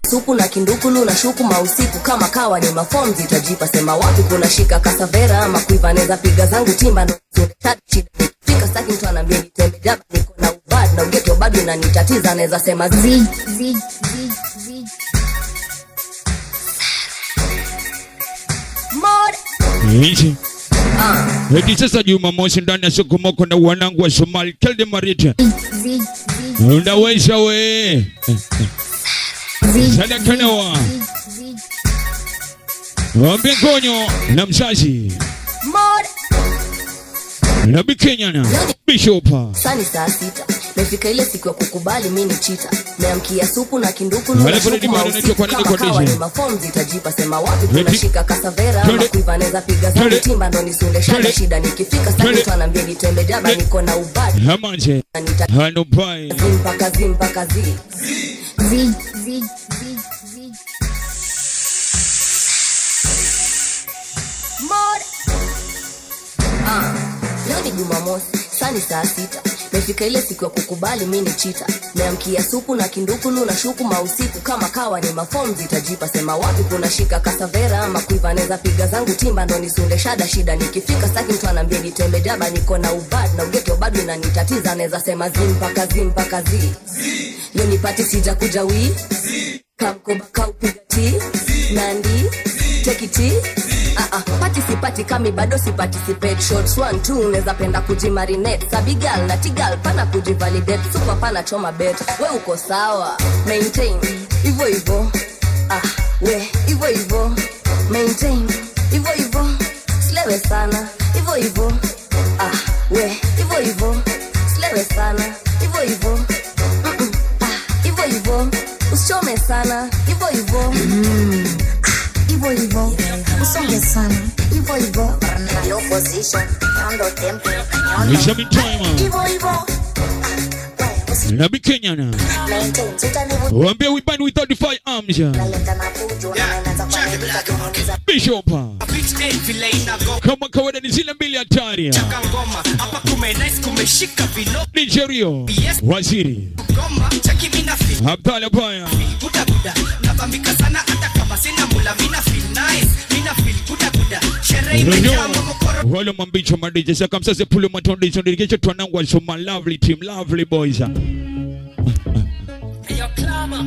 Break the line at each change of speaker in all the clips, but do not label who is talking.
supu na kindukulu na shuku mausiku kama kawa ni mafom zitajipa sema wapi kuna shika kasavera ama kuiva neza piga zangu timba ndo fika staki mtu anaambia nitembe jaba niko na ubad na ugeto bado inanitatiza naweza sema zi zi zi zi Mod
Hichi. Hadi sasa Jumamosi ndani ya Sokomoko na wanangu wa Somali Kelde Marita.
zi
Unaweza we. Sada kanawa. Wambe konyo na mzazi.
Mod
Na Bikenyana. Bishopa.
sani saa sita mefika ile siku ya kukubali mi ni chita meamkia supu na kindukulu
Wale
na
kuna
shuku
dimana
mausiku
inaitwa kwa nini
kama
kwa
kawa
DJ?
ni mafom zitajipa sema wapi kuna
Ready?
shika kasavera ama
Ready?
kuiva neza piga zangu
Ready?
timba ndo nisunde shada
Ready?
shida nikifika staki
Ready?
mtu anaambia nitembe jaba
Ready?
niko na ubadi
Hamanje.
na nita
Hano pai.
zi mpaka zi mpaka zi zi zi zi zi Mod Ah, leo ni Jumamosi, sani saa sita. Mefika ile siku ya kukubali mi ni chita. Meamkia supu na kindukulu na shuku mausiku kama kawa ni mafom zitajipa sema wapi kuna shika kasavera ama kuiva neza piga zangu timba ndo nisunde shada shida nikifika staki mtu anaambia nitembe jaba niko na ubad na ugeto bado inanitatiza naweza sema zi mpaka zi mpaka zi leo nipati sija kuja wii kamkoba kaupiga ti nandi tekiti Ah, ah, pati sipati kami bado siparticipate shots one two unaweza penda kujimarinate sabigal na tigal pana kujivalidate super pana choma bet we uko sawa maintain hivyo hivyo ah, we hivyo hivyo maintain hivyo hivyo slewe sana hivyo hivyo ah, we hivyo hivyo slewe sana hivyo hivyo Mm-mm, ah, hivyo hivyo usichome sana hivyo hivyo hivyo hivyo usonge sana hivyo hivyo
Low position, ndo tempo,
Isha mitime.
hivyo hivyo.
Na Bikenyana.
Maintain, utanivu
Wambia we band with 35 arms. ya.
naleta na fujo, na naanza kuandika kumuuliza
Bishopa.
Beach day vile inago
Kama kawaida ni zile mbili hatari. ya.
ngoma hapa kume nice kumeshika vilo
Nigerio. Waziri.
goma cheki mina feel
Abdalla Baya.
buda buda nabambika sana hata kama sina mula mina feel nice mina feel buda buda sherehe imejaa momokoro
Wale mambicho madije saka msase pule matondi sondirikesho twanangu alisoma lovely team lovely boys.
yo clama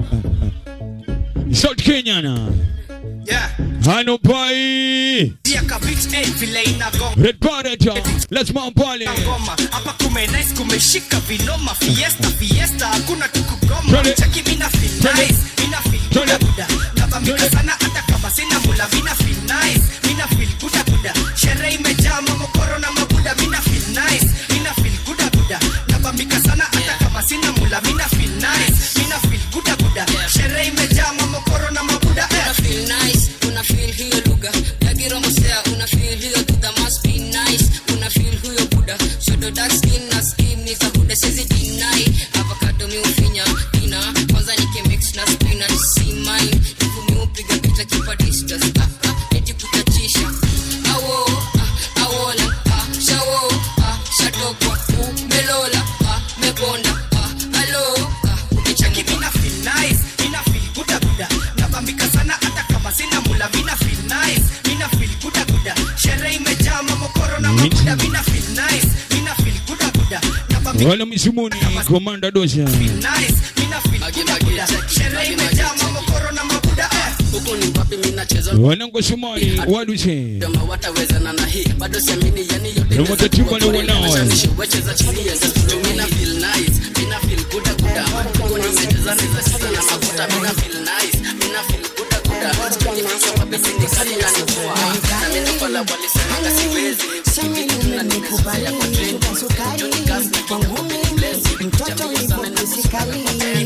South Kenyana.
yeah
Hano pai.
dia ka beach day vile inago
Red Barretta. Let's mount pale.
ngoma hapa kume nice kumeshika vinoma fiesta fiesta hakuna tukugoma
Twende.
cheki mina feel
Twende.
nice mina feel buda
Twende.
buda nabambika
Twende.
sana hata kama sina mula mina feel nice mina feel buda buda sherehe imejaa mamokoro na mabuda mina feel nice mina feel buda buda nabambika sana hata kama sina mula mina feel nice mina feel buda buda sherehe imejaa mamokoro na mabuda eh.
una feel nice una feel hiyo lugha yakiromosea una feel hiyo dudha must be nice una feel huyo buda shodo dark skin na skin ni kahuda sezi deny avocado mi ufinya ina kwanza nike mix na spinach si mine ifu mi upiga picha kipa distance ah, ah, eti kutachisha awo ah, awola ah, shawo ah, shatokwa umelola ah, meponda ah, alo ah, ukichaki
Cheki mina feel nice, mina feel buda buda. Nabambika sana hata kama sina mula, mina feel nice, mina feel buda buda. Sherehe imejaa mamokoro na mabuda, mina feel nice, mina feel buda buda. Nabambika
Wale misimuni komanda dosha.
feel nice, mina feel buda buda. Sherehe imejaa mamokoro na mabuda eh.
huku ni wapi mi nacheza
Wanangu Somali waduse.
kama watawezana na hii bado siamini yani yote
Na matatizo ni wanao.
wacheza chini ya studio mina feel nice mina feel good good huko nimecheza neza sasa na mafuta mina feel nice mina feel good good sipendi kucha kwa besi ni kali na nivua na mimi pala walisemanga siwezi hivi kitu na nimesaya kwa trend Johnny Gas na kwangu mimi blessing jamii sana na kusikali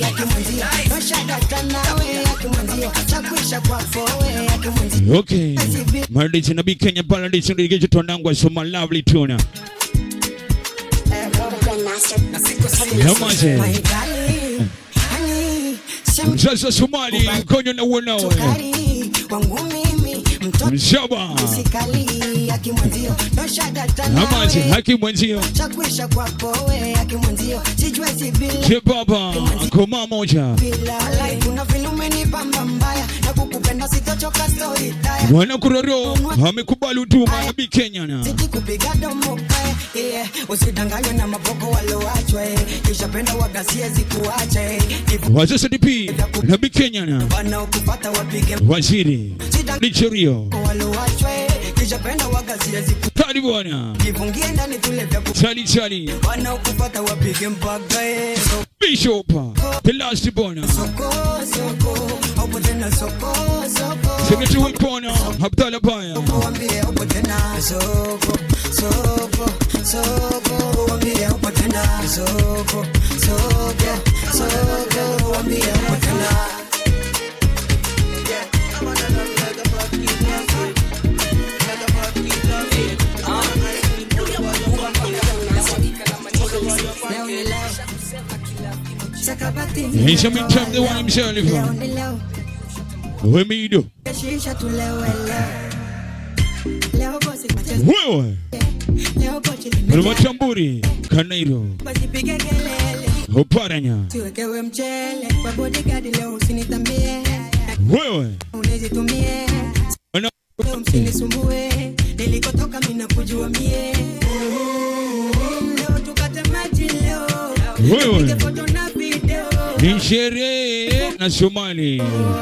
Okay. Madije na Bikenya pala ndicho ndicho twanangu alisoma lovely tuna. Namaze. Mzazi wa Somali konyo na wanao. Mshaba. Namaze haki mwenzio.
chakwisha kwako we akimwenzio sijue sivile
Kibaba koma moja.
kuna vile umenipa
Mwana kuroro amekubali utuma na Bi Kenya na
Zidi kupiga domo eh, yeah. Usidanganywe na maboko waloachwa eh. Kisha penda wagasie zikuacha eh. Ivu
Wazesa DP na Bi Kenya na
wanaokupata wapige
Waziri Licherio
waloachwa eh. Kisha penda wagasie ziku
Kali bwana
Jifungie ndani tule vya ku
Chali Chali
wanaokupata wapige mpaka eh. So-
Bishop The last bwana
Soko soko Hapo tena soko soko
Secretary Wipona Abdallah Baya
Wambie hapo tena soko soko soko Wambie hapo tena soko soko soko Wambie hapo tena
Nisha Mintam the one himself Wemido
Shisha tulewe leo Leo bosi macha
Wewe
Leo kochi limejaa
Rumachamburi Kanairo
Basi pige kelele
Oparanya
Tuwekewe mchele Kwa bodyguard leo usinitambie
Wewe
Unizitumie
Wana-
Leo msinisumbue Nilikotoka mina kujua mie Leo tukate maji leo
Wewe.
Nipige foto na video
Ni sherehe na Somali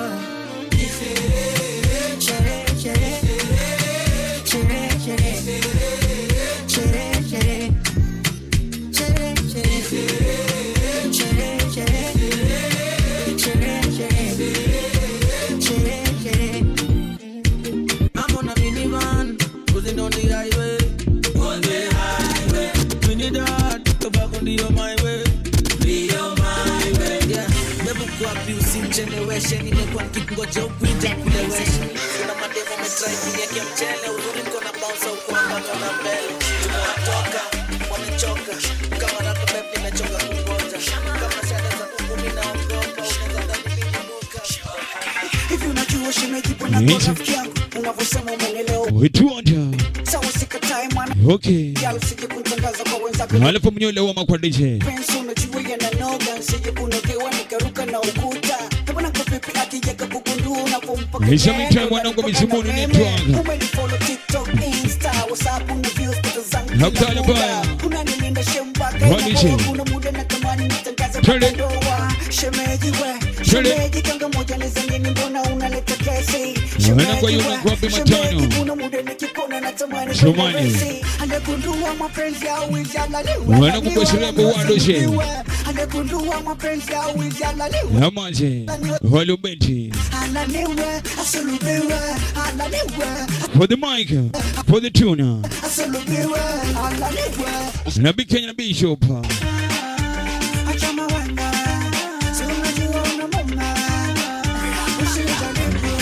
Sherehe, sherehe. Sherehe, sherehe. Sherehe, sherehe. Sherehe, sherehe. Sherehe, sherehe. Sherehe, sherehe. Sherehe, sherehe.
I'm on a minivan, cruising down the highway. On the highway. We need that, tobacco ndio my way. Ndio my way. Yeah. Never go up you sin generation. Nimekuwa nikingoja ukuita kulewesha. Kuna mademo wametry kuniwekea mchele. Uzuri niko na bounce au kwamba tuna mbele. Tumewatoka, wamechoka. Kama rako babe nimechoka kungoja. Kama shada za kuku mimi naogopa. Unaweza dhani mimi ni duka.
hivi unajua shemeji bwana
Yes.
kwa rafiki yangu unavyosema umenelewa
Wetuonja
sawa sikatai mwana
Okay
yalo sije kutangaza kwa wenzako
Alafu mnyole wa makwadije
pensi unajua yananoga nsije kunogewa nikaruka na ukuta kabana kapipi akijeka kugundua unapompa
Nisha
kelele,
mitai mwanangu
unanipaka
mizumuni
na
ni
meme.
twanga.
Umenifollow TikTok, Insta, WhatsApp, una views, picha zangu
Na
kila
mtale
muda.
baya.
Unanilinda shembaka,
Waniche.
inakuwa kuna muda natamani nitangaze
Twende.
kwa ndoa. Shemeji we,
Twende.
shemeji kanga moja nizangeni mbona unaleta kesi
Wana kwa hiyo ng'ombe matano.
kuna muda nikikona natamani
Somali.
kwenda resi. Anagundua mapenzi ya wizi analiwa.
Wana kubashiri yako wado she.
Anagundua mapenzi ya wizi analiwa.
Amaje Walubenti
Ananiwe, asulubiwe, ananiwe,
For the mic For the tuner
asulubiwe, ananiwe.
Na Bi Kenya na Bishop
Acha mawanga, si unajua una mama. Usijaribu.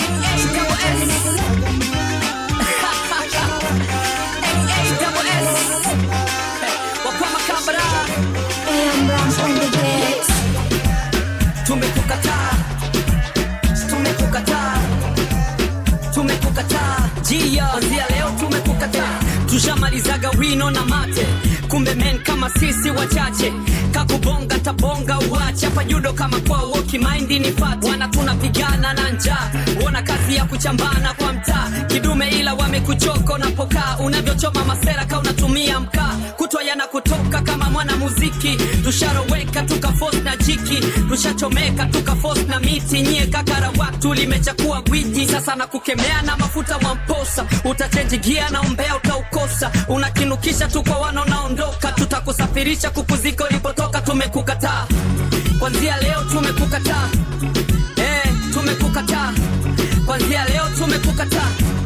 tumekukataa tumekukataa tumekukataa jia kwanzia leo tumekukataa tushamalizaga wino na mate kumbe men kama sisi wachache kakubonga tabonga uache hapa judo kama kwao wokimaindi ni fati wana tunapigana na njaa wona kazi ya kuchambana kwa mtaa kidume ila wamekuchoka unapokaa unavyochoma masera ka unatumia mkaa kutwa yana kutoka kama mwana muziki tusharoweka tukafos na jiki tushachomeka tukafos na miti nyie kakara watu limechakua gwiji sasa na kukemea na mafuta mwamposa utachenji gia na umbea utaukosa unakinukisha tu kwa wanaonaondoka tutakusafirisha kukuzika ulipotoka tumekukataa kwanzia leo tumekukataa eh, tumekukataa kwanzia leo tumekukataa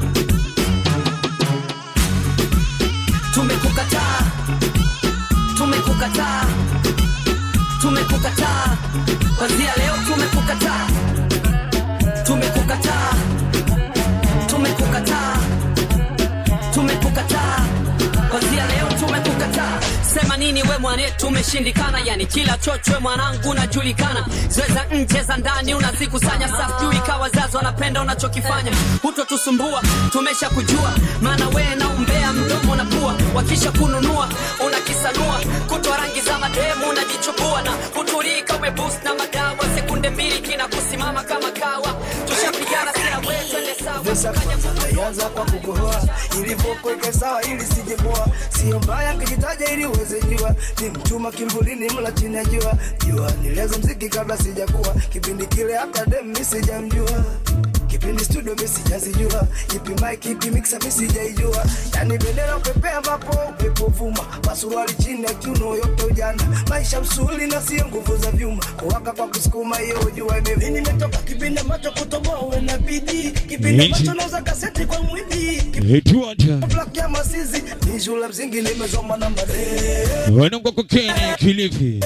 tumekukataa tumekukataa tumekukataa kwanzia leo tumekukataa tumekukataa tumekukataa tumekukataa kwanzia leo tumekukataa sema nini we mwane tumeshindikana yani kila chochwe mwanangu unajulikana zweza nje za ndani unazikusanya safjui kawazazi wanapenda unachokifanya hutotusumbua tumesha kujua maana wee na umbea mdomo na pua wakisha kununua unakisanua kutwa rangi za mademu unajichubua na kutulika umebus na madawa sekunde mbili kina kusimama kama kawa tushapigana sina wee twende
Vesa kwanza naianza kwa kukohoa ilivyokuweka sawa ili sijeboa sio mbaya kijitaja ili uweze jua ni mchuma kimvulini mla chini ya jua jua nilianza mziki kabla sijakuwa kipindi kile hata dem mi sijamjua kipindi studio mi sijazijua ipi mic ipi mixer mi sijaijua yani bendera upepea ambapo upepo vuma masuruali chini ya kiuno yote ujana maisha msuli na sio nguvu za vyuma kuwaka kwa kusukuma hiyo jua mimi nimetoka kipindi ambacho kutoboa uwe na bidii kipindi
Yes.
ambacho nauza kaseti kwa mwidi
Etuata.
Black ya masizi ni shule msingi nimezoma na madee
Wanangwa kwa Kenya Kilifi.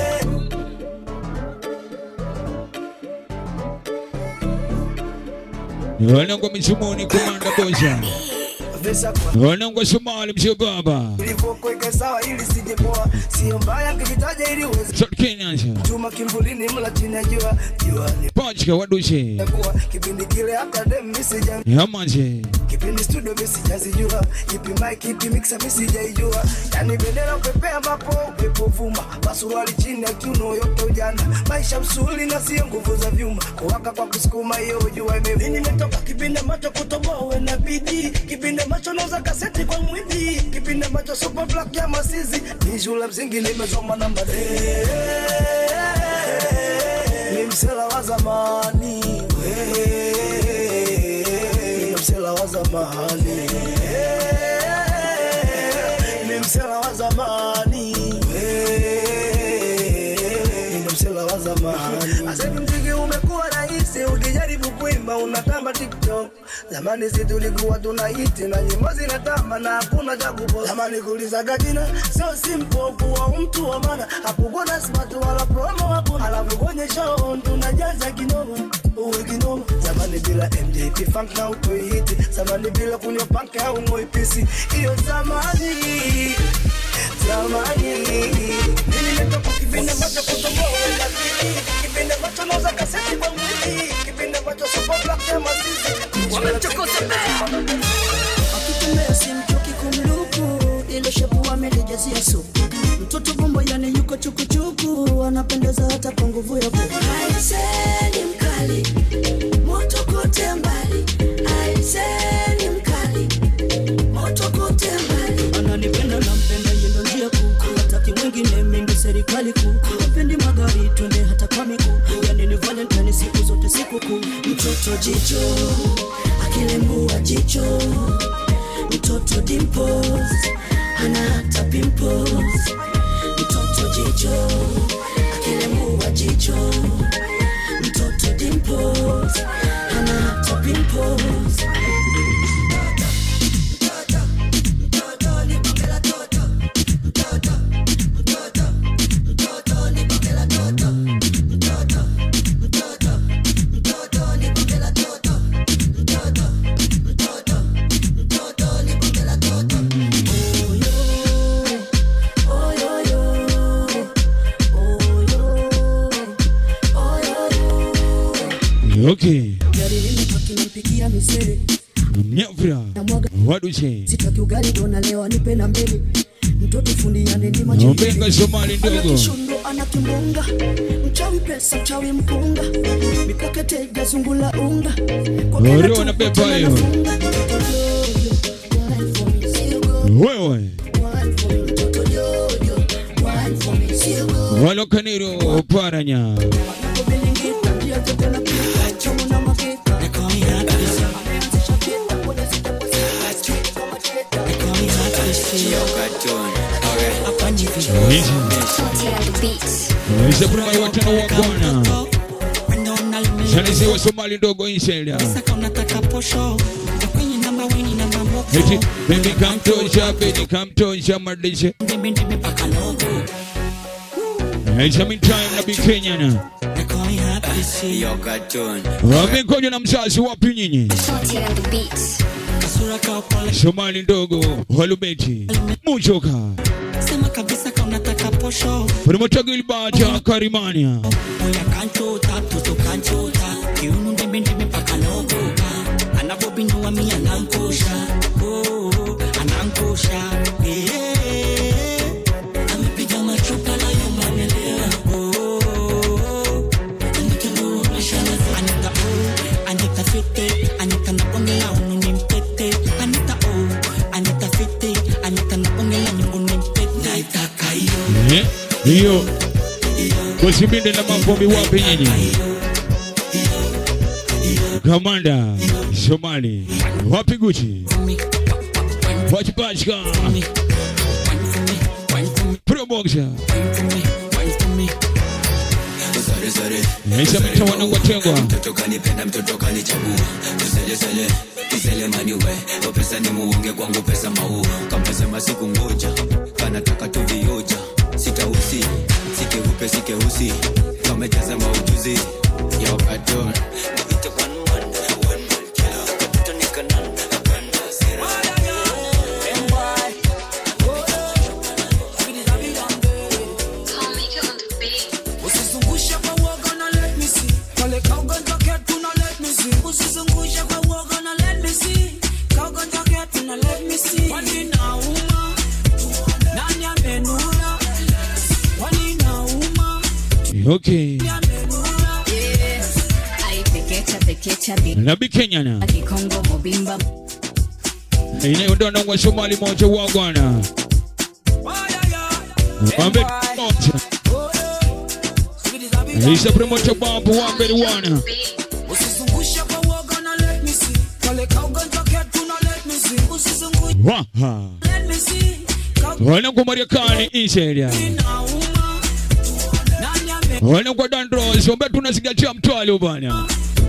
Wanangwa Misumuni Kumanda Bosa.
Vesa kwa
Wanangwa Somali Mzee Baba.
ilivyokuweka sawa ili sijepoa sio mbaya kijitaja ili uweze
South Kenya.
chuma kimvulini mla chini ya jua jua ni
Pachka Wadushe.
kuwa kipindi kile hata dem mi sija
Yamaje.
kipindi studio mi sijazijua ipi mic ipi mixer mi sijaijua yani bendera upepea ambapo upepo vuma masuruali chini ya kiuno yote ujana maisha msuli na sio nguvu za vyuma kuwaka kwa kusukuma hiyo jua mimi nimetoka kipindi ambacho kutoboa uwe na bidii kipindi ambacho nauza kaseti kwa mwidi kipindi ambacho super black ya masizi ni shule msingi nimezoma namba ni msela wa zamani ni msela wa zamani ni msela wa zamani ni msela wa zamani asemi mziki umekuwa rahisi ukijaribu kuimba unatamba tiktok zamani si tulikuwa tunaiti na nyimbo zinatamba na hakuna cha kupoa zamani kulizaga jina sio simple kuwa mtu wa maana hakukuwa na smart wala promo hapo alafu kwenye show tunajaza kinoma uwe kinoma zamani bila mjp funk na utoihiti zamani bila kunywa panke au ngoipisi hiyo zamani zamani mimi nimetoka kipindi ambacho kutoboa wenda pili kipindi ambacho nauza kaseti kwa mwili kipindi ambacho super black ya masisi
akitembea simchoki kumluku ile shepu amelijazia supu mtoto bombo yani yuko chukuchuku anapendeza hata kwa nguvu ya buku aiseni mkali moto kote mbali aiseni mkali moto kote mbali ananipenda nampenda yendo njia kuu hataki mwingine mingi serikali kuu apendi magari twende hata kwa miguu yani ni valentine siku zote sikukuu mtoto jicho akilembua jicho mtoto dimples ana hata pimples mtoto jicho akilembua jicho mtoto dimples ana hata pimples
Okay.
gari limepaki nampigia misere
Mnyafra. Wadushe.
sitaki ugali dona leo nipe na mbele mtoto fundi anendima
Ombenga Somali ndogo.
kishundo ana kimbunga mchawi pesa mchawi mpunga mikakete gazungula unga Kwa kila
Ore
tu-
wanabeba
tena
hiyo.
nafunga.
Wewe. Walo kaniro paranya. Isepurumai watano wa Bwana. Shanisi wa Somali ndogo insela. Eti baby kamtosha, baby kamtosha madishe. Aisha mean time na Kenya na. Wamekoja na msasi wapi nyinyi? Somali ndogo, walubeti. Muchoka.
Sema kabisa kama unataka posho
Primotagilbata Karimania.
Oya kanchota, toto kanchota Kiunu ndembe ndembe paka logoka Anapobinua mi anankosha oh, anankosha eh, Amepiga machupa la yoma amelewa oh, Anitambua mashana Anita oh, Anita fiti, Anita napongela unu ni mpete. Anita oh, Anita fiti, Anita napongela nyungu ni mpete. Naitaka hiyo.
Eh, hiyo kusibinde na mavumbi wapi nyinyi kamanda somali wapi guchi wachipachka proboxa isamita wanangwatengwa
mtoto kanipenda mtoto kanichagua tuselesele kiselemani we o pesa ni muunge kwangu pesa mau kampesema siku ngoja kanataka tuvioja sitausi sikeupe sikeusi kamejaza maujuzi ya wakadon
Usizungushe kwa uoga na let me see. Kale kaugonjwa ketu na let me see. Usizungushe kwa uoga na let me see. Kaugonjwa ketu na let me see. Kwani nauma? Nani amenuna? Kwani nauma?
okay nabi kenyana
kikongo mobimba
inayondona ngwa somali moja wagwana wambe moja isa promoter babu wamberi wana
Usizungushe kwa uoga na let me see. Kale kaugonjwa ketu na let me see. Usizungushe
waha
let me see.
wana kwa mariakani iseria wana kwa dandros wambe tunasigatia mtwalo bwana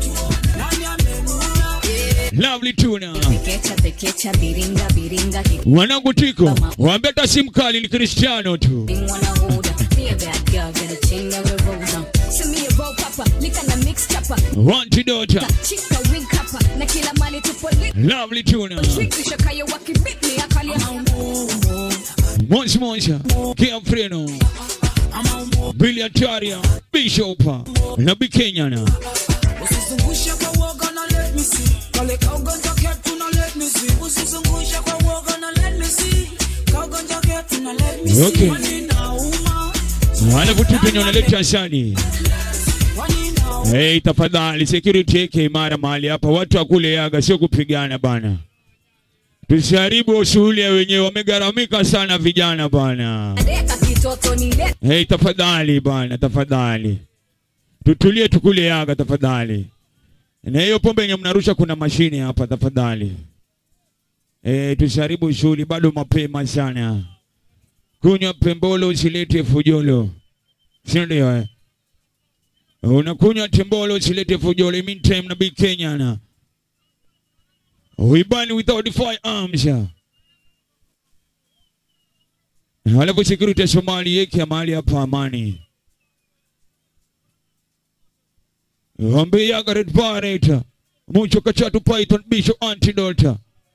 lovely tuna
pekecha pekecha biringa biringa
wanangu tiko wambe hata si mkali ni kristiano tu
kingwanahuda be a bad girl get a chain never rolls on send me a roll papa lika na mix chapa
wantidota
chika wing kapa na kila mali tupo lit
lovely tuna
Tricky shakayo wakibit me akalia
Monsi Monsa, Kiafreno, Billy Ataria, Bishop, na Bikenyana.
Usizungushe kwa uoga na let me see. Kale kaugonjwa ketu na let me see. Usizungushe kwa uoga na let me see. Kaugonjwa ketu na let me see.
Okay.
Kwani nauma?
Alafu tu penye unaleta asani. Hey, tafadhali security yake imara mahali hapa, watu wakule yaga, sio kupigana bana. Tusiharibu shughuli ya wenyewe, wamegharamika sana vijana bana.
deka kitoto ni let
Hey, tafadhali bana, tafadhali tutulie, tukule yaga tafadhali. Na hiyo pombe yenye mnarusha, kuna mashine hapa tafadhali. Eh, tusiharibu shughuli, bado mapema sana. Kunywa pembolo, usilete fujolo, si ndio? Eh, unakunywa tembolo, usilete fujolo. In meantime, na big Kenya na we burn without firearms. Halafu security ya Somali yeke mahali hapa amani. Wambe yaga red barret. Mucho kachatu python bisho antidote.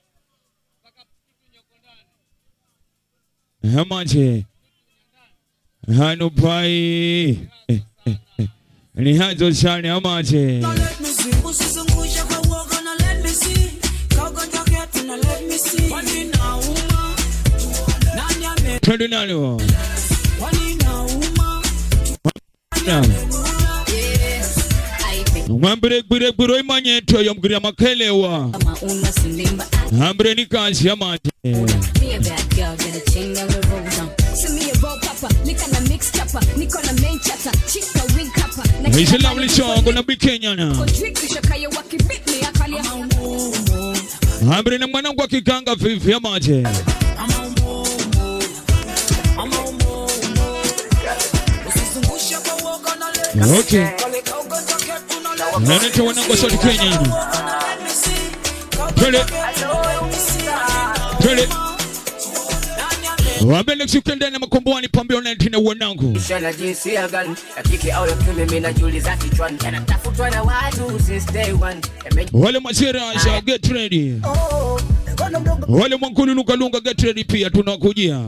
Hamaje. Hanu pai. Eh, eh, eh. Ni hazo sana hamaje.
Na let me see. Usizungushe kwa uoga na let me see. Kaugonjwa ketu na let me see. Kwani nauma? Nani ame-
Twende nalo.
Kwani nauma?
Mwambire gbire gbiro imanyeto yomgiria makelewa.
kama una silimba
Hambre ni kazi hamaje.
be a bad girl get a chain never rolls on send me a roll papa lika na mix chapa niko na main chata chika wing kapa na
It's a
kila
lovely
mali
song
tupo
on a big Kenya now.
Tricky shakayo wakibit me akalia
Hambre na mwanangu akikanga vivi hamaje.
Usizungushe kwa uoga na let me see.
Okay.
Kale kaugonjwa ketu na let me
Nani tu wanangu wa South Kenya. Twende. Twende. Wambele ukienda na makomboni pambio na tina wanangu.
Shana jinsia gani ya kike au ya kiume, mimi najiuliza kichwani, yanatafutwa na watu since day one. Yame-
Wale masera asha get ready. Wale mwankulu lunga lunga get ready pia tunakujia.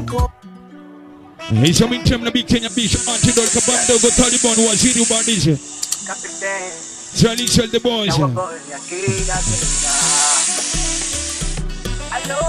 Isa mintem na Big Kenya Bisho Antidote kabamdo go Taliban waziri ubadilishe. Charlie Shell the boys.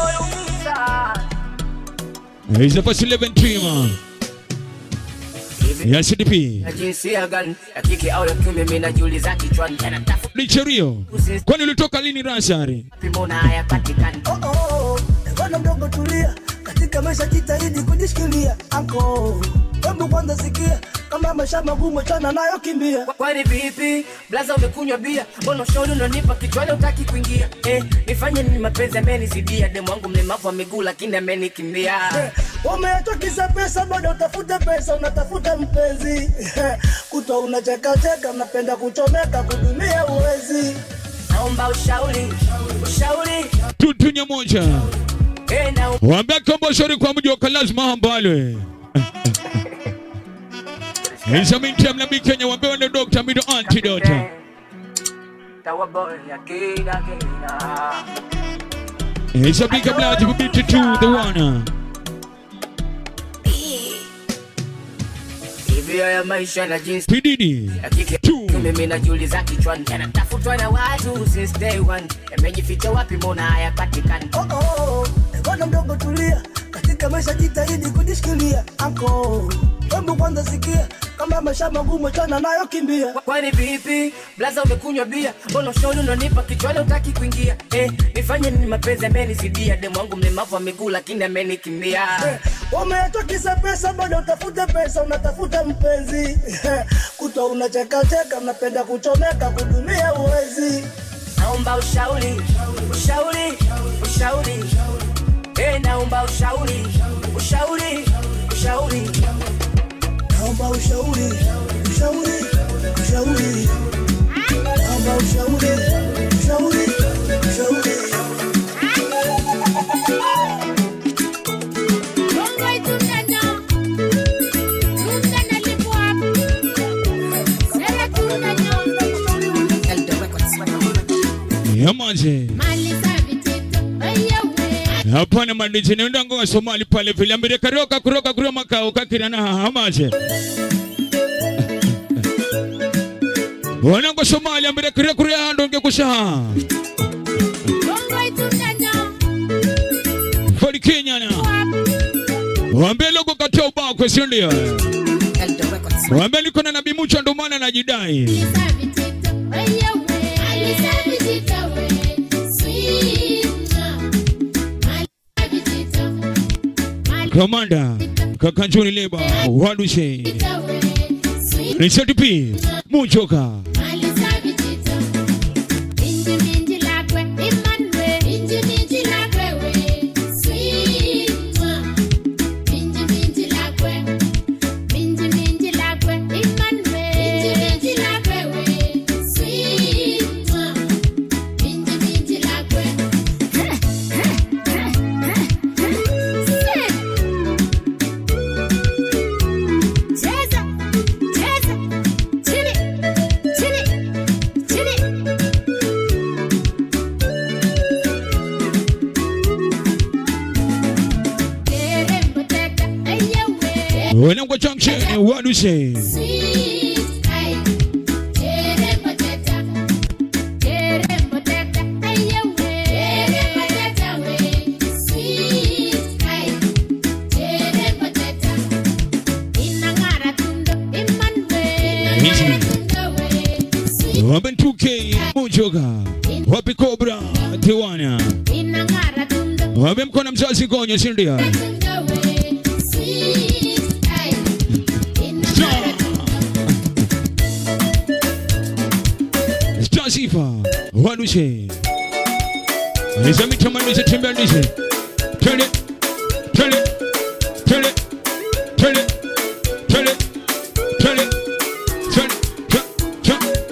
Isa first 11 team.
hivi
ya CDP
na jinsia gani ya kike au ya kiume mimi najiuliza kichwani yanatafuta
Licherio, kwani ulitoka lini Rashari?
mbona hayapatikani
Oh, oh, bwana mdogo tulia, katika maisha jitahidi kujishikilia. Anko, hebu kwanza sikia, kama maisha magumu chana nayo kimbia.
kwani vipi blaza umekunywa bia mbona ushauri unanipa kichwani utaki kuingia eh, nifanye nini mapenzi amenizidia demu wangu mlemavu wa miguu lakini amenikimbia
Umeachwa kisa pesa, bado utafuta pesa, unatafuta mpenzi kutwa unachekacheka, unapenda kuchomeka, kudumia uwezi.
naomba ushauri ushauri
Tutunya moja.
eh, na
Waambia kombo shauri kwa mji wa lazima hambalwe. Isa minti mlambi Kenya waambia wende Dr. Mido Antidote.
tawaboya kina kina
Isa big up loud to beat to the one.
hivi haya maisha na jinsi
Pididi.
ya kike mimi najiuliza kichwani yanatafutwa na watu since day one yamejificha wapi mbona hayapatikani
Oh, oh, bwana mdogo tulia, katika maisha jitahidi kujishikilia. Anko, hebu kwanza sikia, kama maisha magumu chana nayo kimbia.
kwani vipi blaza umekunywa bia mbona ushauri unanipa kichwani utaki kuingia eh, nifanye nini mapenzi amenizidia demu wangu mlemavu wa miguu lakini amenikimbia
Umeachwa kisa pesa, bado utafuta pesa, unatafuta mpenzi kutwa unachekacheka, unapenda kuchomeka, kudumia uwezi.
naomba ushauri ushauri ushauri eh, naomba ushauri ushauri ushauri
Naomba ushauri, ushauri, ushauri. Naomba ushauri, ushauri, ushauri.
Yamaje. Hapana madiji nenda ngo Somali pale vile ambire karoka kuroka kuroka makao kakira na hamaje. Wana ngo Somali ambire kire kure hando nge kusha. Fori Kenya na. Waambie logo katia ubao kwa sio ndio. Waambie niko na nabii Mucha ndo maana najidai. Komanda Kakanjuni Leba Wadushe Richard P Muchoka Wanangwa Junction Wadushe Wabe 2K Muchoka Wapi Cobra Tiwana Wabe mkona mzazi gonyo sindia Stasifa Wadushe Nizami tamani tembea ndize Tele Tele Tele Tele Tele Tele Tele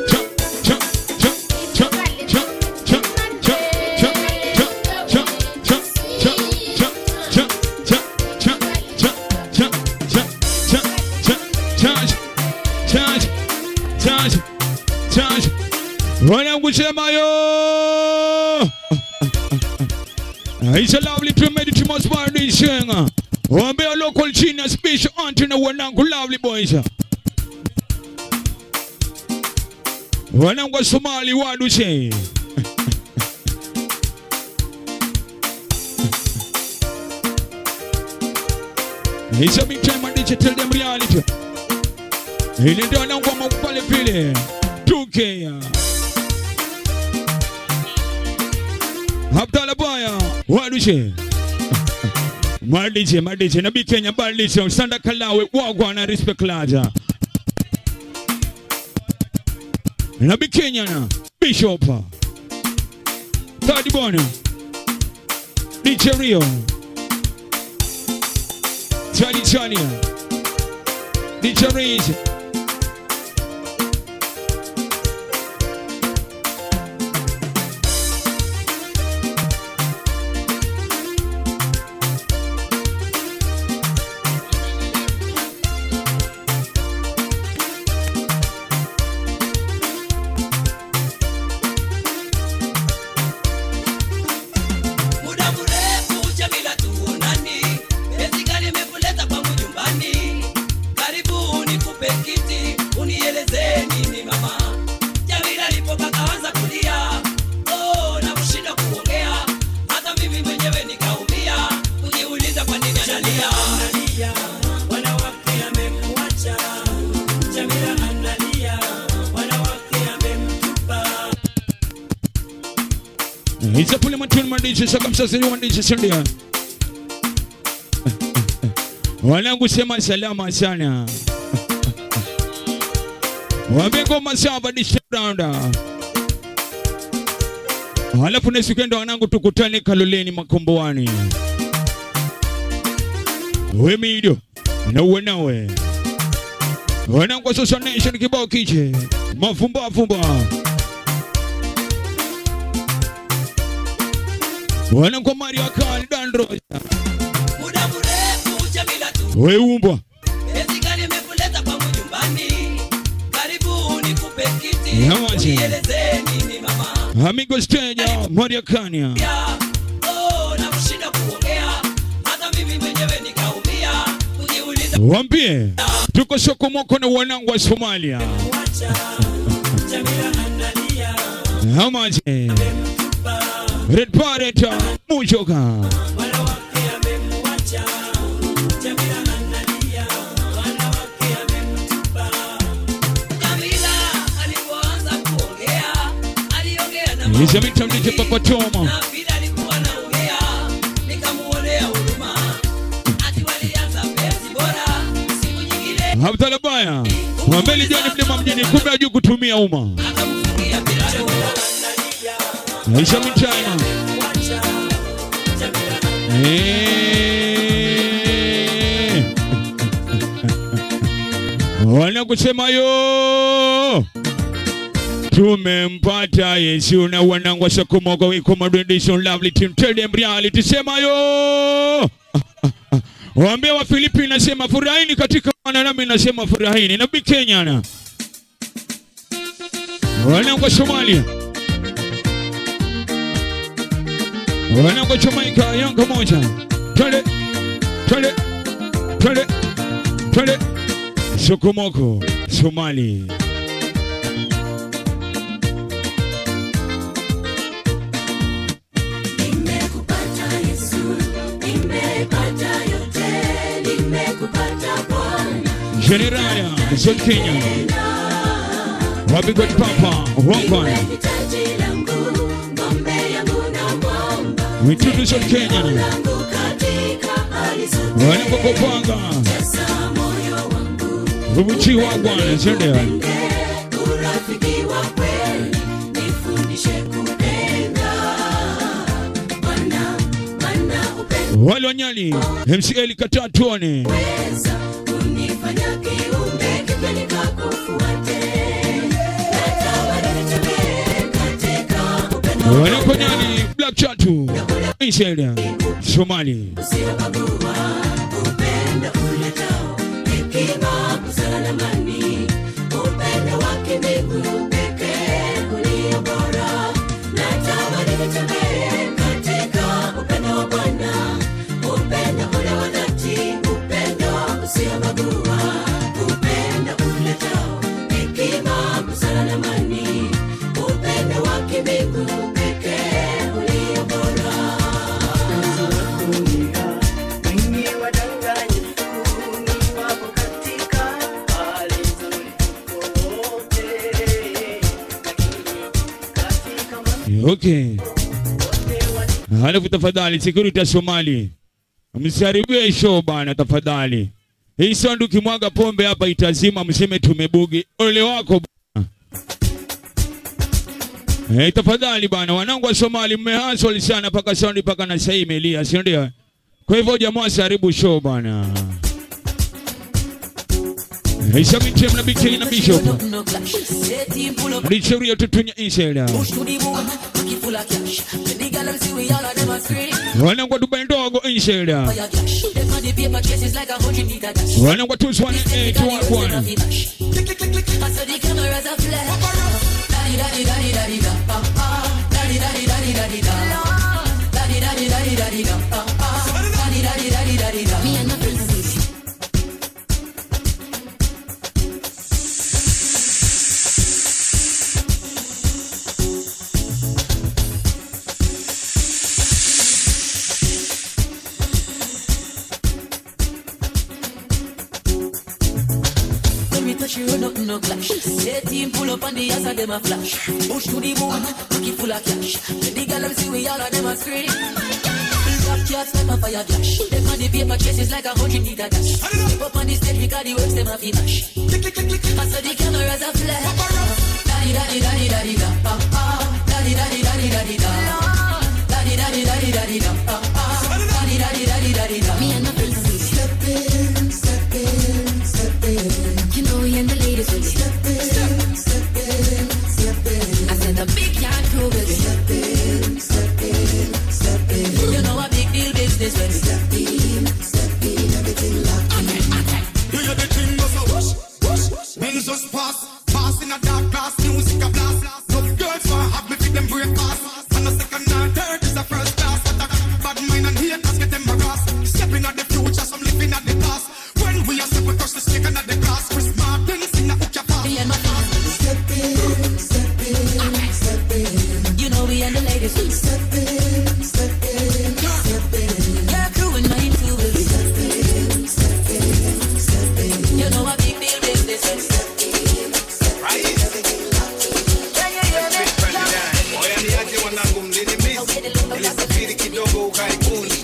wanangu It's a lovely to make it must buy this thing. Wambia local china special auntie na wanangu lovely boys. Wanangu wa Somali wadushe. It's a big time and digital them reality. Ili ndio wanangoma pale vile. 2K. Abdalla Baya, wadushe. Madiche, madiche, nabi Kenya badilisha, Sanda Kalawe, wagwa na respect laja. Nabi Kenya na Bishop. Third Bona. DJ Rio. Charlie Charlie. DJ Reese.
muda mrefu Jamila tuonani, penzi gani imekuleta kwangu nyumbani? Karibu nikupe kiti, unieleze nini mama. Jamila alipoka kaanza kulia, oh, na kushinda kuongea, hata mimi mwenyewe nikaumia, kujiuliza kwa nini analia. Wanawake amemwacha, Jamila analia, wanawake amemtupa
Isa pule matuni madiche saka msasiri madiche sindia. Wanangu sema salama sana. Waambie ngoma sawa badilisha rounder. Halafu na siku ndo wanangu tukutane Kaloleni Makomboani. We mido na uwe nawe. Wanangu wa Social Nation kibao kiche. Mafumba fumba. Wanangu wa Maria Kali Dandro.
muda mrefu Jamila tu
We umbwa.
Penzi gani imekuleta kwangu nyumbani? Karibu nikupe kiti,
Yawaje.
unieleze nini mama.
Amigo stage Maria Kania.
Oh, na kushinda kuongea, hata mimi mwenyewe nikaumia, kujiuliza
Wambie tuko sokomoko na wanangu wa Somalia.
Jamila analia,
Hamaje. Red Parrot Mujoka.
wanawake amemwacha. Jamila analia, wanawake amemtupa. Jamila alipoanza kuongea, aliongea na
Hizo mita mdije papa Toma.
na vile alikuwa anaongea, nikamuonea huruma. Ati walianza penzi bora, siku nyingine
Abdalla Baya. Mwambeli jani mlima mjini kumbe hajui kutumia umma.
akamfungia milango.
Aisha Michana. Eh. Wanakusema yo tumempata Yesu na wanangu wa Sokomogo we come rendition lovely team tell them reality sema yo Waambie wa Filipi nasema furahini katika Bwana nami nasema furahini na Kenya na wanangu wa Somalia wanangu wa Jamaica Yanga moja twende twende twende twende Sokomoko Somali
Nimekupata Yesu, nimepata yote, nimekupata Bwana.
General Zon Kenya Wapigwa Papa Wangwan
Hitaji langu, ng'ombe yangu na mwamba.
Mitutu Zon Kenya
Langu katika hali zote.
wanapokopanga
Sasa moyo wangu
Rubuchi Wangwan Zendea
urafiki wa kweli, nifundishe kupenda. Bwana, Bwana upendo
wale wanyali MCL kataa tuone
weza kunifanya kiumbe kipya nikakufuate. Natawala nitembee katika upendo
wanakonyani Black Chatu Israel Somali
usiobagua, upendo uletao hekima, busara na amani, upendo wake mbingu pekee ulio bora. Natamani nitembee katika upendo wa Bwana, upendo ule wa dhati, upendo usiobagua, upendo uletao hekima, busara na amani, upendo wake mbingu pekee ulio bora.
Wengi wadanganyifu ni wapo katika hali nzuri
Okay. Halafu tafadhali security ya Somali. Msiharibie show bana tafadhali. Hii sound ukimwaga pombe hapa itazima mseme tumebugi. Ole wako bana. Eh, tafadhali bana wanangu wa Somali mmehasol sana paka sound paka na sasa imelia, si ndio? Kwa hivyo jamaa siharibu show bana. Eh, Sabiti mna BK na Bishop. Ndicho rio tutunya insela. Wanangu wa Dubai ndogo insela. Wanangu wa Tuzwane eh tuwakwana.
When we touch you, nothing no clash. Say team pull up on the ass of them a flash. Push to the moon, pocket full of cash. When the girl them see we all of them a scream. Black cats like a fire flash. Them on the paper chases like a hundred meter dash. Step up on the stage because the works them a fee mash. I saw the cameras a flash. Daddy, daddy, daddy, daddy, da. ah, ah. Daddy, daddy, daddy, daddy, da. Daddy, daddy, daddy, daddy, da. ah, ah. Daddy, daddy, daddy, daddy, da. Me and my friends step in, step in, step in. You know we and the ladies will step in, step in, step in. I said the big yard crew will step in, step in, step in. You know a big deal business when we step in, step in, everything locked in.
You hear the thing goes a whoosh, whoosh, whoosh. Men just pass, pass in a dark class, music a blast. No girls want have me fit them break fast. And a second and third is a first class. Attack, bad mind and haters get them harassed. Stepping at the future, some living at the past. When we are step across the snake and at the glass, Chris Martin sing a hook your pass.
Me and my friends step in, step in, step in. You know we and the ladies will step in, step in, step in. Your crew and mine too will step in, step in, step in. You know a big deal business when we step in, step in. Everything locked in. Yeah, yeah, yeah, yeah.
Oya niaje wanangu mlinimisi, nilisafiri kidogo ughaibuni,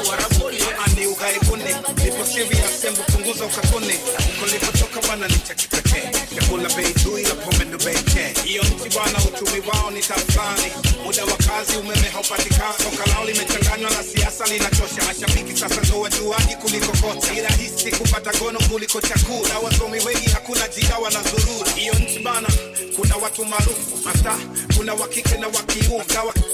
ani ughaibuni, nipo serious, embu punguza ukatuni, kulipotoka bwana ni cha kipekee, chakula bei juu ila pombe ndo bei ke. Hiyo nchi bwana, uchumi wao ni tafani, muda wa kazi umeme haupatikani, soka lao limechanganywa na siasa linachosha, mashabiki sasa ndo wajuaji kuliko kocha, ni rahisi kupata gono kuliko chakula, wasomi wengi hakuna jia wanazurura. Hiyo nchi bana, kuna watu maarufu masta, kuna wa kike na wa kiume na wa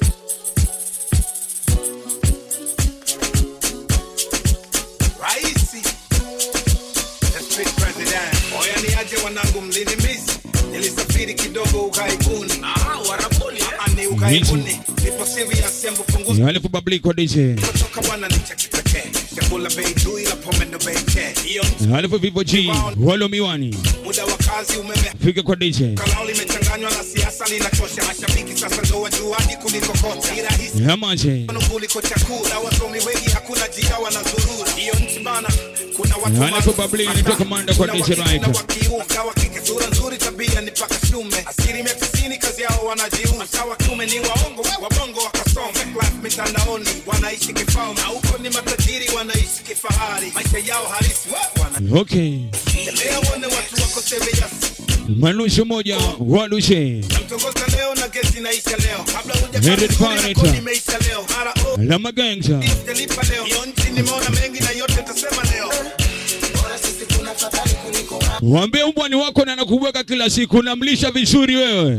Raisi the street president. Oya niaje wanangu mlinimisi, nilisafiri kidogo ughaibuni, warabuni ani ughaibuni, nipo serious, embu punguza
Halafu babliko DJ.
kutoka bwana ni cha kipekee, chakula bei juu ila pombe ndo bei ke. Hiyo
Halafu Vivo G. Walo miwani.
muda wa kazi umeme
Fika kwa DJ.
kalao limechanganywa na siasa linachosha, mashabiki sasa ndo wajuaji kuliko kocha, ni rahisi
Yamaje.
kuliko chakula, wasomi wengi hakuna jia wanazurura. Hiyo nchi bana, kuna watu
Halafu babli nitoka manda kwa DJ Right.
Sawa kike sura nzuri tabia ni paka shume asilimia tisini kazi yao wanajiuza sawa kiume ni waongo wabongo wakasome class mitandaoni wanaishi kifalme na huko ni matajiri wanaishi kifahari maisha yao halisi wa- wana
Okay.
tembea uone watu wako serious
Manusho moja walushe.
namtongoza leo na gesi naisha leo kabla
Headed
hujakoni
Pirate.
imeisha leo mara oh
Lama gangsta.
sijalipa leo hiyo nchi nimeona mengi na yote tasema leo bora sisi kuna fadhali kuliko wao.
Waambie umbwani wako na anakuweka kila siku, namlisha vizuri wewe.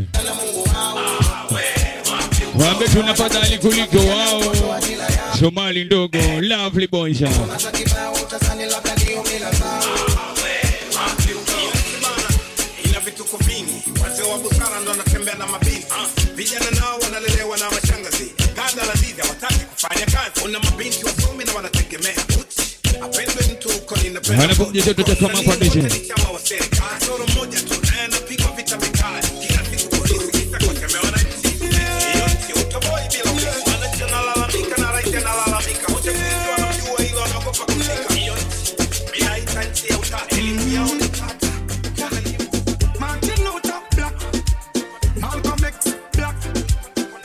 Waambie tuna fadhali kuliko wao. Somali ndogo, lovely boys.
ina vituko vingi, wazee wa busara ndo wanatembea na mabinti vijana nao wanalelewa na mashangazi, ganda la dida wataki kufanya kazi. Una mabinti wasomi na wanategemea uchi, apendwe mtu huko ninapenda
Wanakuja joto cha kama kwa DJ.
chama wa serikali, kasoro mmoja tu naye anapigwa vita vikali, kila siku polisi kisa kutemea wananchi. Hiyo nchi utoboi bila ulinzi. Wananchi wanalalamika na rais analalamika, wote polisi wanamjua hilo, wanaogopa kushika. Hiyo nchi inaita nchi ya utata, elimu yao ni tata.
Martin Luther Black, Malcolm X Black,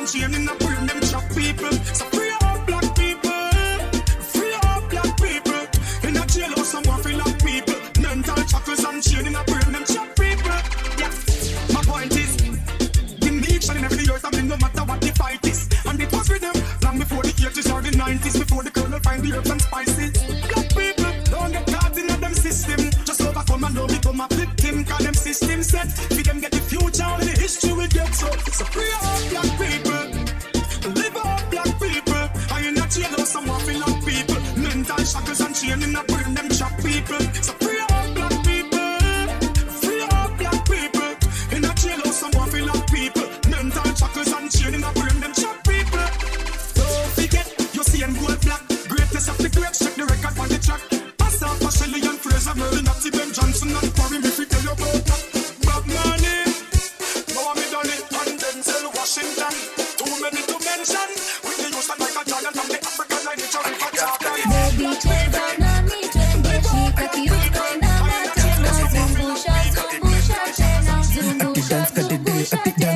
and chain in a brain, them chop people. So free up black people, free up black people. In a jailhouse, someone feel like people. Mental shackles and chain in a brain, them chop people. Yeah, my point is, the nation in every year, I mean, no matter what the fight is. And it was with them long before the 80s or the 90s, before the colonel find the herbs and spices. Black people don't get caught in a them system. Just overcome and don't become a victim. Cause them system set. We them get the future and the history we get. So, so free up black people. Live up black people. I in a jail or some waffle up people. Mental shackles and chain in a brain them chop people. So free up black people. Free up black people. In a jail or some waffle up people. Mental shackles and chain in a brain them chop people. Don't forget, you see and gold black. Greatest of the great, check the record on the track. Asaf, Shelley and Fraser, Merlin, Natty, Ben Johnson and Corey, if we tell you about that. Bob Marley, Mohammed Ali, and Denzel Washington. Too many to mention. Whitney Houston, Michael Jordan, from the African line, it's a river Jordan.
Baby, cheza nami twende, shika kiuno inama tena, zungusha, zungusha tena, zungusha,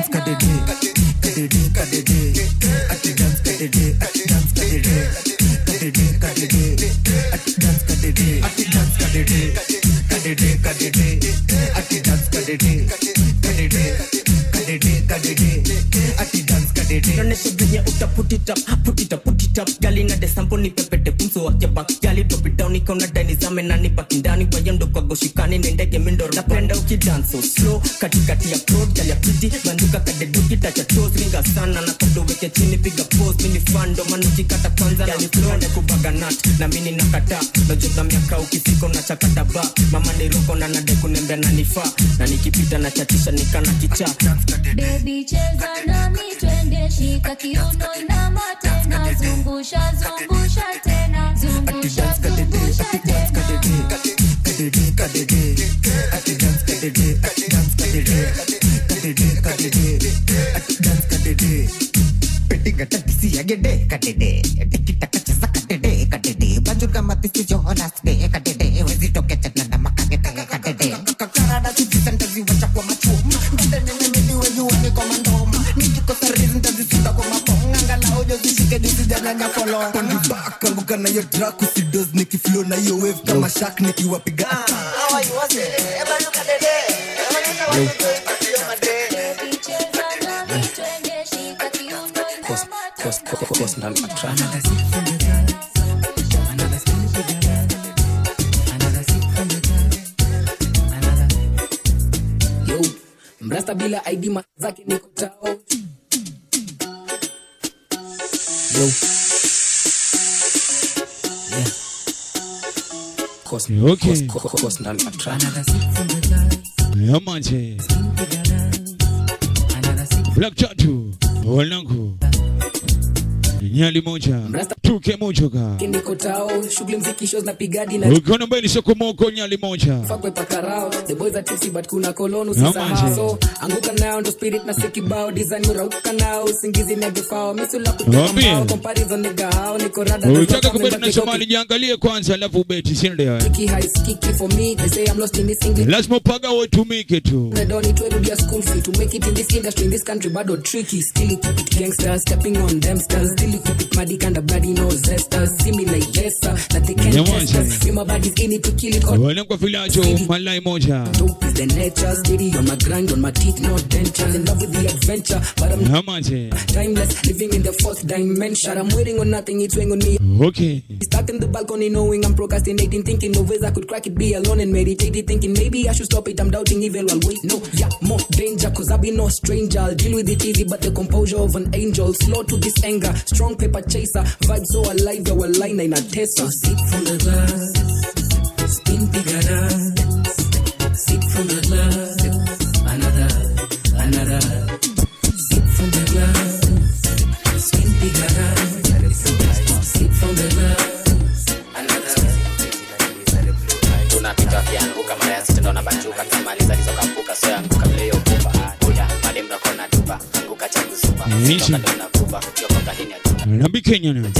Nionyeshe venye uta put it up, put it up, put it up. Gali na desampo ni pepete pumso wake back. Gali drop it down ikaona dani zame na nibaki ndani wayendo kwa goshikani ni ndege mindo napenda ukidance so slow katikati ya crowd gali ya pretty banduka kadeduki tacha toes ringa sana na kabdo weke chini piga pose mini fando manuki kata kwanza gali flow na kubaga nut na mini nakata najoza miaka ukifika unachakata ba mama ni roko na nade kunembea na nifaa na nikipita na chatisha nikana kichaa
Baby, cheza nami twende, shika kiuno inama tena, zungusha, zungusha tena, zungusha, zungusha tena.
kanguka na hiyo track usidos nikiflow na hiyo wave kama shark nikiwapiga
Yo, mrasta bila ID ma zake niko tao. Yo. Yeah. Cos,
Okay.
cos, cos, cos, ndani ya track.
Yamaje. Black Tattoo. Wanangu. Nyali moja. Tuke moja ka.
niko tao shughuli mziki shows na pigadi na
Ukiona mbele soko moko nyali moja.
fakwe pakarao the boys are tipsy but kuna kolonu
Yeah,
sisahau
man.
so anguka nao ndo spirit na sikibao design urauka nao usingizi negefao misula
Waambie.
kutoka comparison nigga hao niko rada
Ukitaka kubeti na Somali jiangalie kwanza alafu ubeti si ndio?
Kiki high kiki for me they say I'm lost in this English
Lazima upaga utumike tu.
I don't need to do school fee to make it in this industry in this country bado tricky still you keep it gangsters stepping on them stars still you keep it muddy kind of bloody no zesters see me like yes sir that they can't
Yeah,
test
man.
us my body's in it to kill it all
Wale kwa filacho malai moja.
dope is the nature steady on my grind on my teeth no dentures in love with the adventure but I'm
Yamaje.
timeless living in the fourth dimension I'm waiting on nothing it's weighing on me
Okay.
Stuck in the balcony knowing I'm procrastinating Thinking of ways I could crack it Be alone and meditating Thinking maybe I should stop it I'm doubting evil Well wait no Yeah more danger Cause I be no stranger I'll deal with it easy But the composure of an angel Slow to this anger Strong paper chaser Vibe so alive Our line in a test So sip from the glass Spin pigada Sip from the glass Another Another Sip from the glass Spin pigada Sip from the glass
tunapita vianguka mara ya sita ndo nabanjuka kimaliza lizokampuka so yanguka vile hiyo pupa buda madem nakona tupa anguka changu supa
Nishi.
Sitoka ndo nakupa ukiokoka hini atupa
Nabi Kenya na.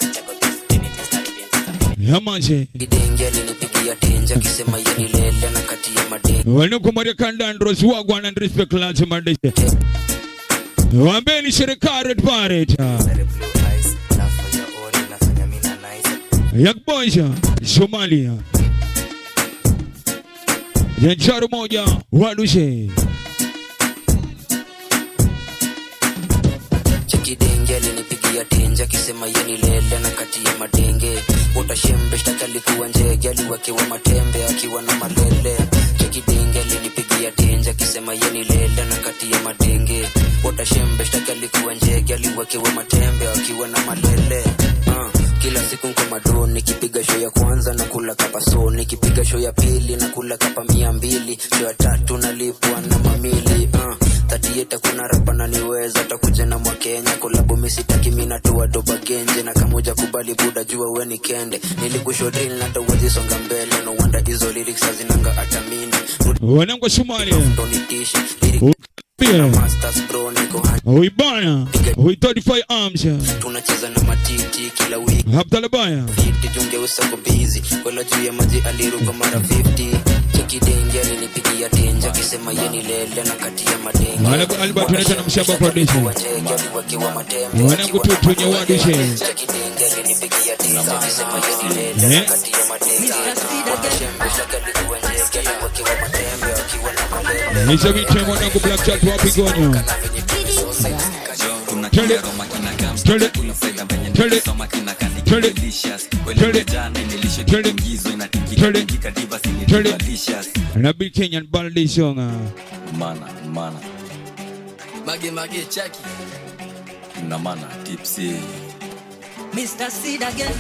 Yamaje.
Kidenge alinipigia tenja akisema yeni lele na kati ya madenge
Wale kwa Maria Kanda Andros wagwan and respect lads madeshe. Wambeni serikali Red Pirate. Yakboja Somalia. Jancharu moja wadushe.
chekidenge alinipigia tenje akisema yeni lele na kati ya madenge utashembe shtaki alikuwa njege aliwekewa matembe akiwa na malele chekidenge alinipigia tenje akisema yeni lele na kati ya madenge utashembe shtaki alikuwa njege aliwekewa matembe akiwa na malele uh, kila siku nko mado nikipiga show ya kwanza na kula kapa so nikipiga show ya pili na kula kapa mia mbili show ya tatu nalipwa na mamili uh, tatieta kuna rapa naniweza takuja na mwakenya kolabo misitaki minatoa doba genje na kamoja kubali buda jua we ni kende nilikushodril na tawezi songa mbele no wonder hizo lyrics hazinanga hata mini
Wanangu wa Somalia.
donitishi
Pia.
masters bro niko hani
Uibana. Ui 35 arms.
tunacheza na matiti kila wiki
Abdalabaya.
fiti jungeusa ko bizi kwela juu ya maji aliruka mara 50 chekidenge alinipigia tenje akisema yeni lele na kati ya madenge
Wanangu Albert tunaita na mshamba kwa dishi.
Wachege aliwekewa matembe
Wanangu tu tunye wadushe.
chekidenge alinipigia tenje akisema yeni lele na
Eh?
kati ya madenge Shembe shaka alikuwa njege aliwekewa matembe akiwa na malele
Nisha viche mwanangu Black Chat wapi gonyo. Twende. Twende. Twende. Twende. Twende. Twende. Twende. Twende. Na Big Kenyan Baldi Songa.
mana mana
Mage mage chaki.
na mana tipsy
Mr. Seed again.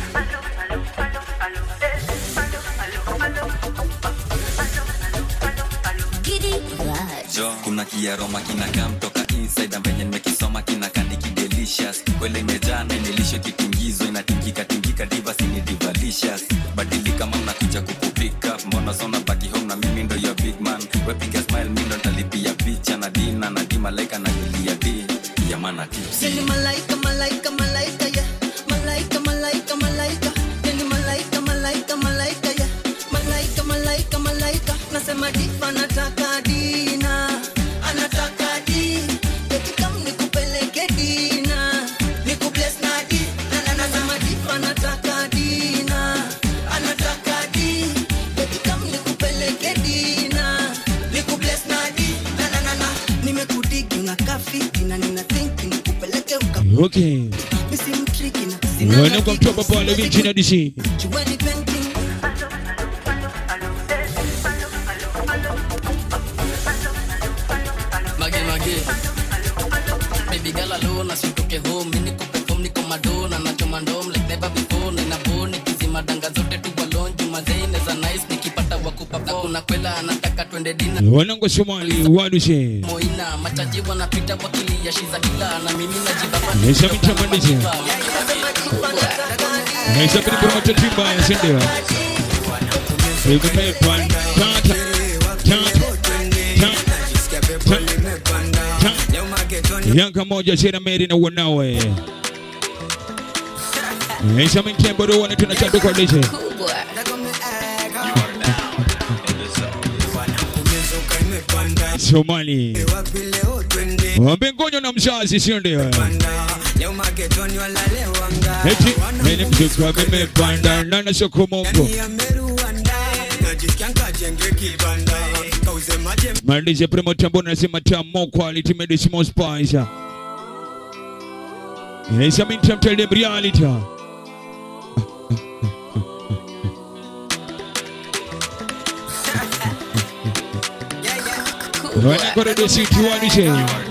jo kuna kiaroma kinakaa mtoka inside na venye nimekisoma kinakandiki delicious kwele imejaa na nilisho kitingizo inatingika tingika divas ni divalicious badilika mama nakuja kukupika mbona sona baki home na mimi ndo your big man wepiga smile mi ndo ntalipia picha na dina na di malaika na julia di ya mana tipsy
Yani malaika malaika malaika ya. Malaika malaika malaika. Yani malaika malaika malaika ya. Malaika malaika malaika. Nasema difa anataka dina. Anataka di. Eti kam nikupeleke dina. Nikubless na di. Na na na nasema difa anataka dina. Anataka di. Eti kam nikupeleke dina. Nikubless na di. Na na na na. Nimekudigi unakaa fiti na nina think nikupeleke uka
Okay.
Misi mtriki na sina
Wanangu wa mtoba pale Virginia DC.
Jueni painting
mage mage baby girl alone asitoke home mimi niko perform niko madona nachoma ndom like never before na inaboni kizima danga zote tu balon juma zaine za nice nikipata wakupa na kuna kwela anataka twende dina
Wanangu wa Somali wadushe.
moina machaji wanapita wakilia shiza kila na mimi najibaba
Nisha viche mwandishi. Nisha viche promoter timba ya sindio. Imepanda. Tata. Yanga moja Shera Mary na wanawe. Nisha mitembo ndo wana tunachando kwa lishe. Somali. Wambe ngonyo na mzazi sio ndio? Eti mimi mzuka nimepanda na na soko mongo. Malize primo tambo nasema tamo quality medicine spice. Yes, I'm in tell them reality. Wana kwa radio city wanishe.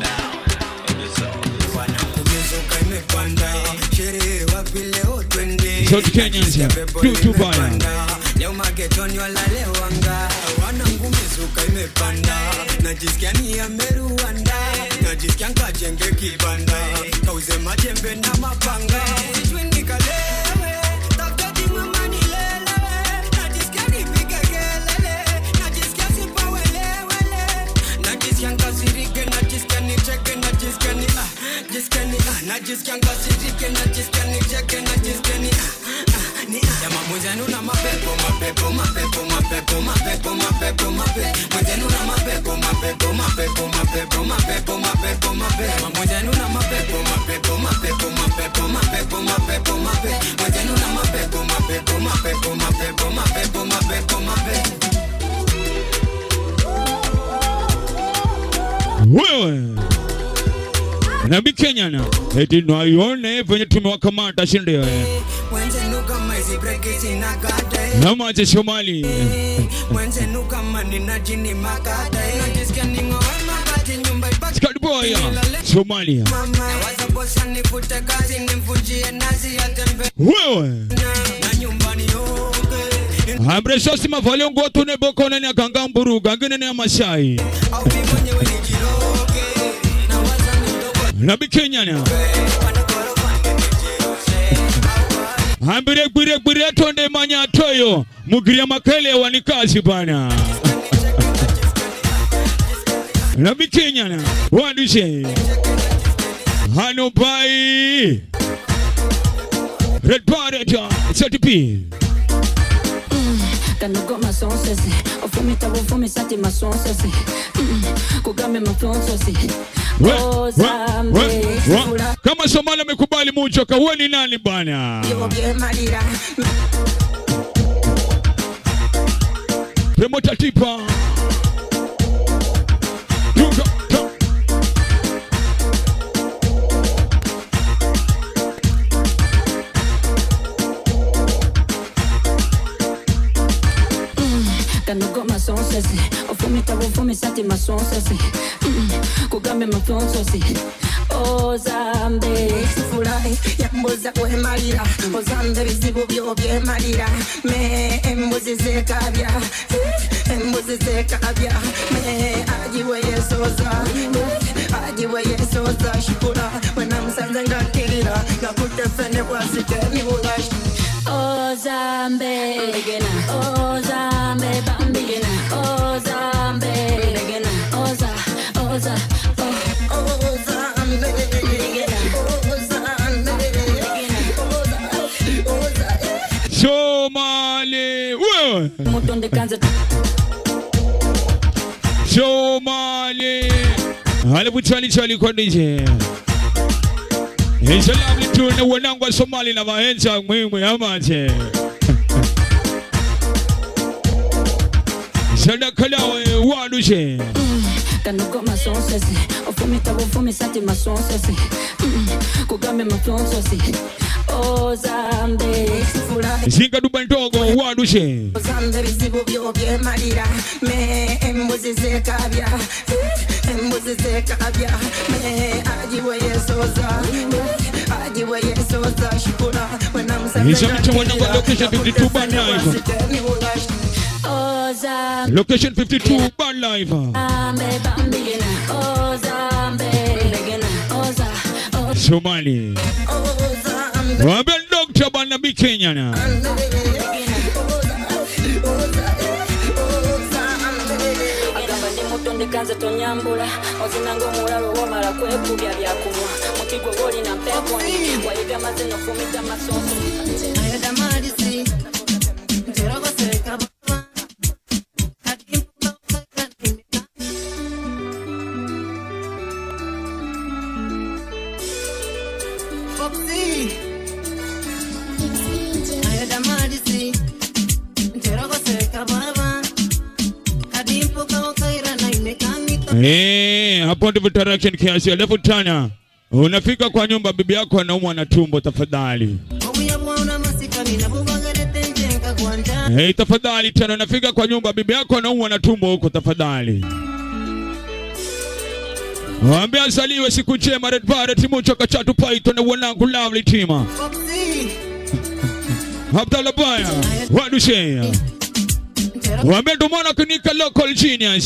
South Kenyans ya. Do to baya.
leo magetoni walalewanga wanangu mizuka imepanda najisikia ni ya meruanda najisikia nkajenge kibanda kauze majembe na mapanga sijui nikalewe tafutati mama nilelewe najisikia nipige kelele najisikia sipawelewele najisikia nkasirike najisikia nicheke najisikia ni ah, jisikia ni ah, najisikia nkasirike najisikia nicheke najisikia ni ah, ah, ni ah. Jamaa mwenzenu na mapepo mapepo mapepo mapepo mapepo mapepo mapepo mwenzenu na mapepo mapepo mapepo mapepo mapepo mapepo mapepo mwenzenu
wewe nabi kenyana eti nwaione venye tumewakamata shindio
Mwenzenu kama hizi breki sina gata
namache somali
Mwenzenu kama nina jini makata Najisikia ning'oe mabati nyumba ibaki
skadboya somalia
Mama waza bosa nifute kazi nimvunjie nazi atembe
wewe
na nyumbani yoke
ambresosi mavalio ngotune bokonene akanga mburuga nginene ya mashai nabi kenyana ambire gwire gwire tonde manya toyo mugiria makele wani kazi bana nabi kenyana wandushe hano bai red bareta satipi
kanogo masonsesi ofumita bufumisa masonsesi kugame mafonsesi
We- we-
ozambe
we- we- kama somali amekubali muchoka huwe ni nani bana
malira
premota tipa Tuka- ta-
kanogo masonsesi ofumita bufumisa masonsesi kugame mafonsesi ozambe
furahi yambuza kwemalira ozambe ebizibu byo byemalira me embuzi zekabya embuzi zekabya me agiwe yesoza agiwe yesoza shukura wenamusanze ngakirira nakutefene kwasite nibula
ozambe ozambe bambigena ozambe oza oza
somali wewe
mutonde kanza
somali halafu chali chali kwa nije Inshallah tune wanangu wa Somali na vaenza mwimwe amache Sadaka lawe wadushe
kanogo masonsesi ofumita bufumisa masonsesi kugame mafonsesi ozambe furahi
Zinga duba ndogo wadushe
ozambe ebizibu byo byemalira me embuzi zekabya embuzi zekabya me agiwe yesoza agiwe yesoza shukura
Inshallah tu wanangu wa location 52 bad life
ozambe
Location 52 bad life
bambigena ozambe oza oza
Somali Wambia dokta bana bi Kenya na
agamba ndi mutonde kanze tonyambula ozinanga omulalo womala kwekubya byakunywa mukigwe gwolina mpeponi wayiga maze nofumita masonso
Eh, hapo ndivyo direction kiasi alafu tana unafika kwa nyumba bibi yako anaumwa na tumbo tafadhali Hey, tafadhali tena unafika kwa nyumba bibi yako anaumwa na tumbo huko tafadhali Waambie asaliwe siku njema Red Barret Mucho Kachatu Python na wanangu lovely team. Abdallah Baya, wadushe. Waambie ndo maana kunika local genius.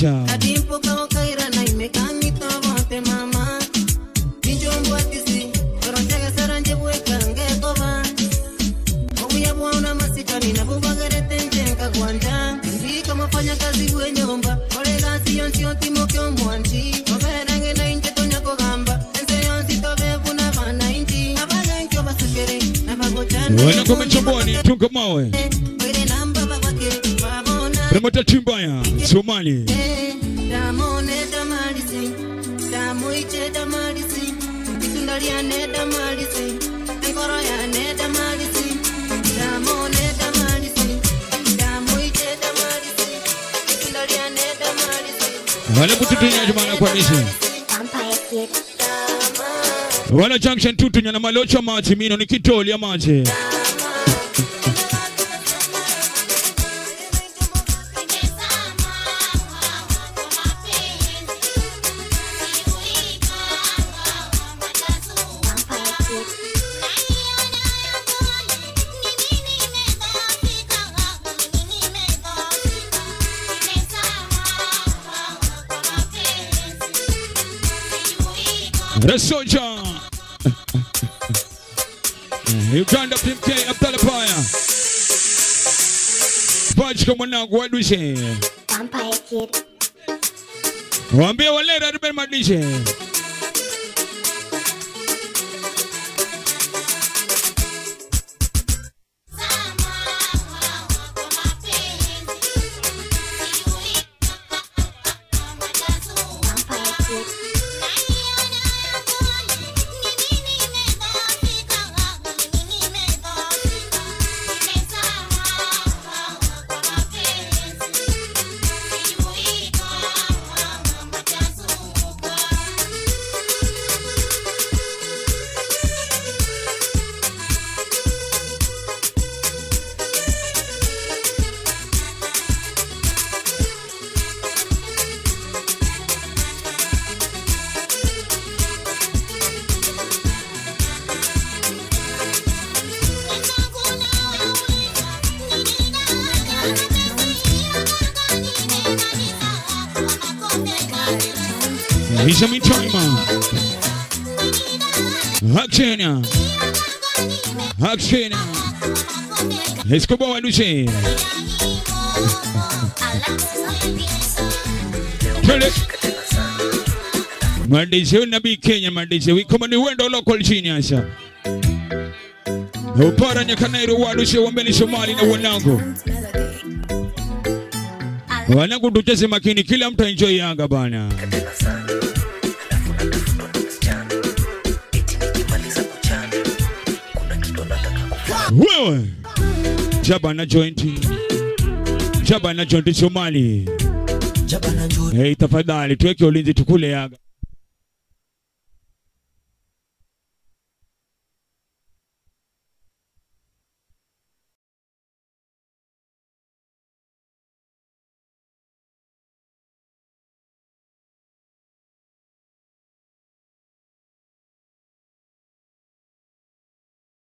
kazi bwenyomba kolega siyo nsio timo kyomwanti oberange na inche tonya kogamba ense yonsi tobevuna banainchi abagenkyo basekere nabagochana
Wana kwa mchamboni tunga mawe. Remota Chimbaya, Somali.
damone damalisi damuiche damalisi itunda lyane damalisi enkoro yane damalisi damone damalisi damuiche damalisi itunda lyane damalisi
Wale kututunya jumana kwa nishi. Wala junction tutu nyana malocha maji mino ni kitoli ya maji. The soldier. Uganda PMK Abdalla Paya. Pachika mwanangu wadushe.
Vampire Kid.
Waambie walera Ruben Madishe. Hisha Mitoma. Hakshena. Hakshena. Escobar wadushe. Twende. Madishe nabii Kenya madishe wikoma ni wendo local genius. Upara nyakanairo wadushe wambeni Somali na wanangu. Wanangu tucheze makini kila mtu enjoy Yanga bana. Wewe Jaba na jointi Jaba na jointi Somali Hey, tafadhali tuweke ulinzi tukule Yanga